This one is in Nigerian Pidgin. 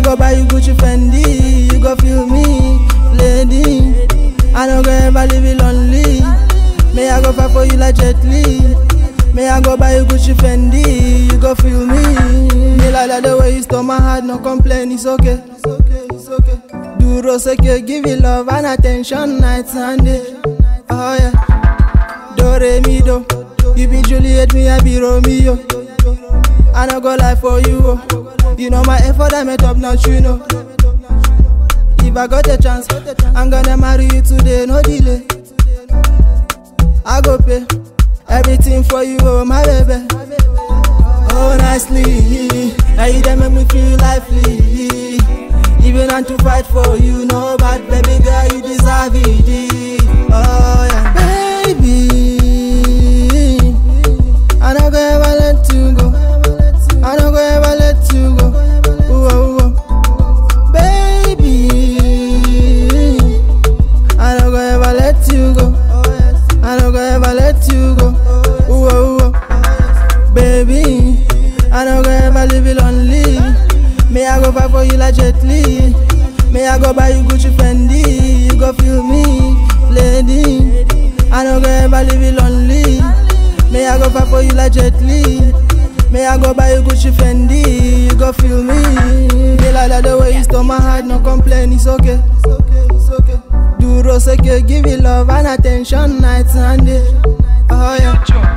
go buy you Gucci Fendi, you go feel me, lady. I no go ever leave you lonely. May I go fight for you like Jet Li. May I go buy you Gucci Fendi, you go feel me. Me like that the way you stole my heart, no complain, it's okay. It's okay, it's okay. Duro seke, give you love and attention night and day. Oh yeah. Do re mi do. You be Juliet, me I be Romeo. I no go lie for you. Oh. You know my effort, I met up now, you know. If I got a chance, I'm gonna marry you today, no delay. I go pay everything for you, oh my baby. Oh nicely, now you dey make me feel lively. Even and to fight for you, no bad baby girl, you deserve it. Oh yeah, baby. I no go ever let you go. I no go ever let you go. Ooh, ooh, ooh. Baby, I no go ever let you go. I no go ever let you go. Ooh, ooh, ooh. Baby, I no go ever leave you lonely. May I go fight for you like Jet Li. May I go buy you Gucci Fendi, you go feel me, lady. I no go ever leave you lonely. May I go fight for you like Jet Li. May I go buy you Gucci Fendi, you go feel me. Me like that the way you stole my heart, no complain, it's okay. It's okay, it's okay. Duro seke, give you love and attention night and day. Oh yeah.